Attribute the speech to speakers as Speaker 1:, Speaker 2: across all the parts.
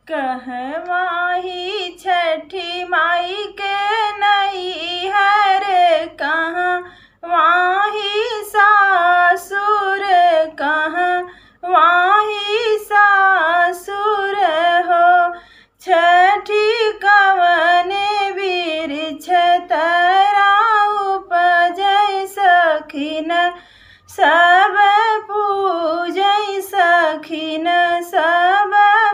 Speaker 1: कहवाही छठी माई के नई हर कहाँ वाही सासुर कहाँ वाही सासुर हो छठी कवने वृक्ष तरा उपजय सखिन सब पूजय सखिन सब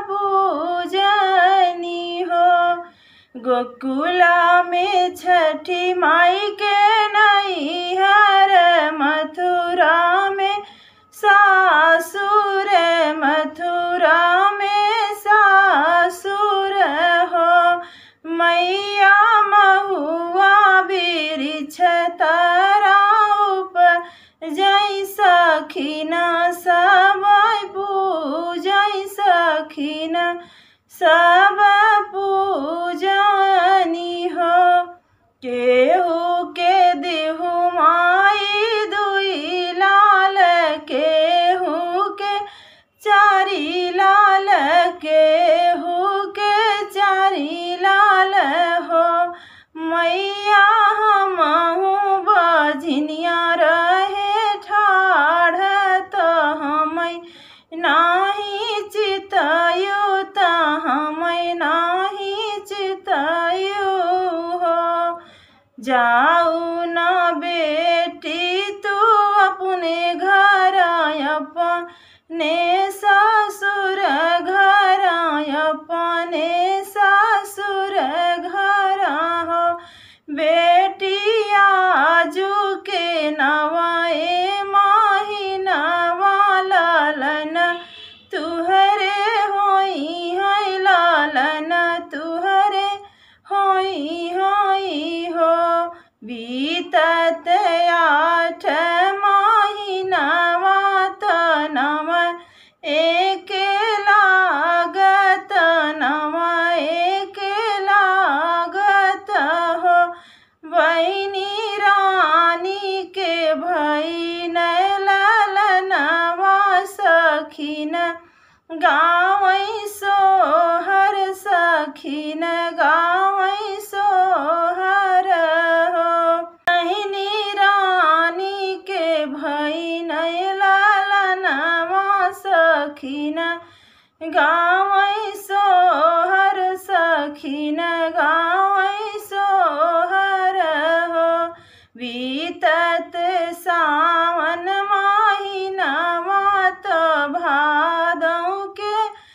Speaker 1: पूजनी हो गोकुला में छठी माई के नई हर मथुरा में सासुर मथुरा में सासुर हो मैया महुआ वृक्ष तरा उप जय सखिन सब पूजय सखिन सब पूजनी हो केहू के देहु माई दुई लाल केहू के चारी लाल केहू के चारी लाल हो मैया हमहू बझनिया रहे ठाढ़ तो हमै नाही चितयु त हमै नाही चितयु हो जाऊ न बेटी तू अपने घर अपने ससुर घर अपने ससुर घर हो बेटी आजू के नवाए माही नवालन तुहरे होई है लालन तुहरे होई होई हो बीतत आठ महीनावा त नव एक लागत नव एक लागत हो बहिनी रानी के भई ललनवा सखिन गावै सोहर सखिन गावै सोहर हो बहिनी रानी के भई ललनवा सखिन गावै सोहर सखिन गावै सोहर हो बीतत सावन महीनावा त भादौ के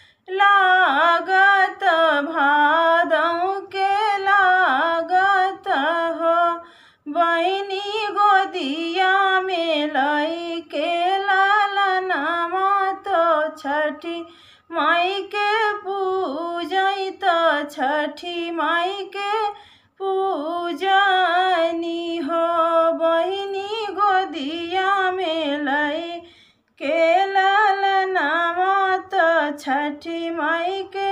Speaker 1: लागत भादौ के लागत हो बहिनी गोदिया में लई के लालनमा तो छठी माई के पूजई तो छठी माई के पूजनी हो बहिनी गोदिया में लई के लालनमा तो छठी माई के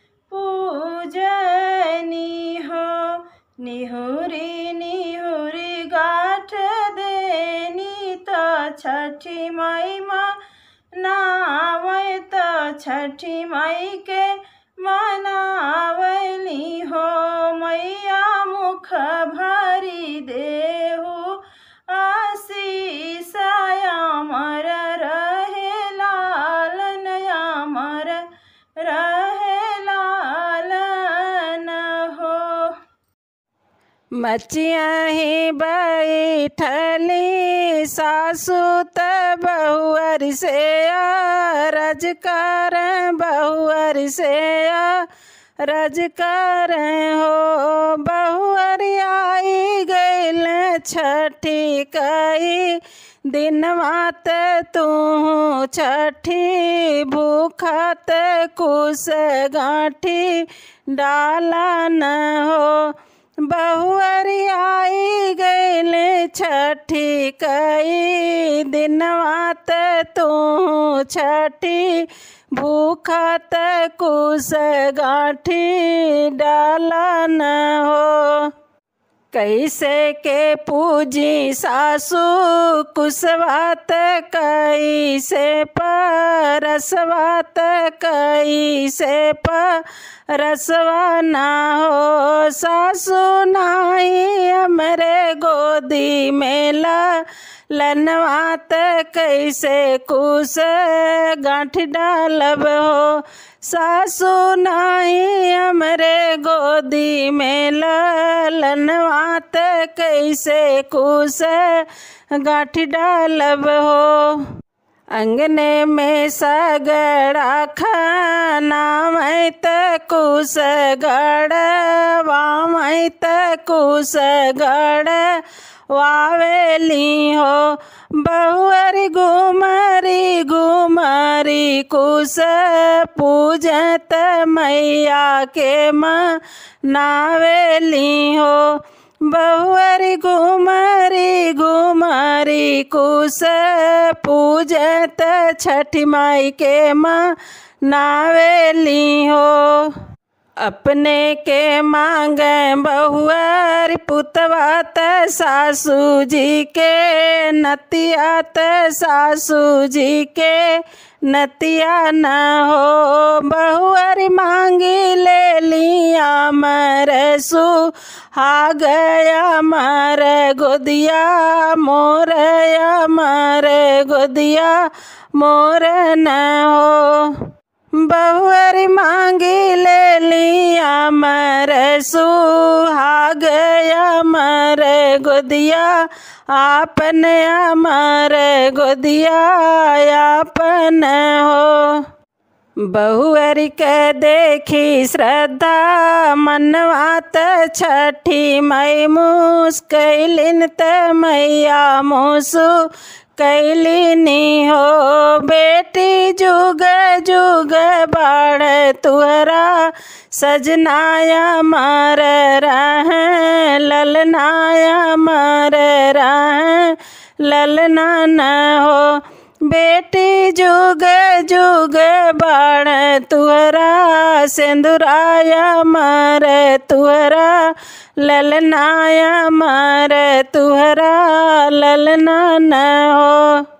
Speaker 1: पूजनी हो निहुरी निहुरी गाठ देनी तो छठी माई माँ नावै तो छठी माई के मनावली हो मैया मुख भरी देहु आशीष अमर रहे लालन अमर रहे लालन हो
Speaker 2: मचिया ही बैठली सासु त बहुअर से रजकार बहुअर से रजकार हो बहुअर आई गैल छठी कई दिन मात तू छठी भूखत कुश गांठी डाला न हो बहुअरियाई गैल छठी कई दिनवात तू छठी भूखत कुश गांठी डाला न हो कैसे के पूजी सासू कुसवात कैसे परसवात कैसे परसवा ना हो सासू नाही हमरे गोदी में ला लनवात कैसे कुस गांठ डालब हो सासू नाही हमरे गोदी में लनवात कैसे कुस गांठ डालब हो अंगने में सगड़ा खाना मैत कुस गड़ वामैत कुस गड़ वावेली हो बहुअरी घुमरी घुमरी कुस पूजत मैया के नावेली हो बहुअरी घुमरी घुमरी कुस पूजत छठी माई के नावेली हो अपने के मांगे बहुअर पुतवात सासू जी के नतियात सासू जी के नतिया न हो बहुअर मांगी ले लिया मरसू हा गया मर गोदिया मोर मर गोदिया मोर न हो बहुअरी मांगी ले लिया मर सुहा गया मर गोदिया आपन अमर गोदिया आपन हो बहुअरी के देखी श्रद्धा मनवात छठी मई मुस्कैलिन त मैया मुसु कैलिनी हो बेटी जुग जुग बाढ़ तुहरा सजनाया मार रह ललनाया मार रह ललना न हो बेटी जुग जुग बाण तुहरा सिंदुराया मार तुहरा ललनाया मार तुहरा ललना न हो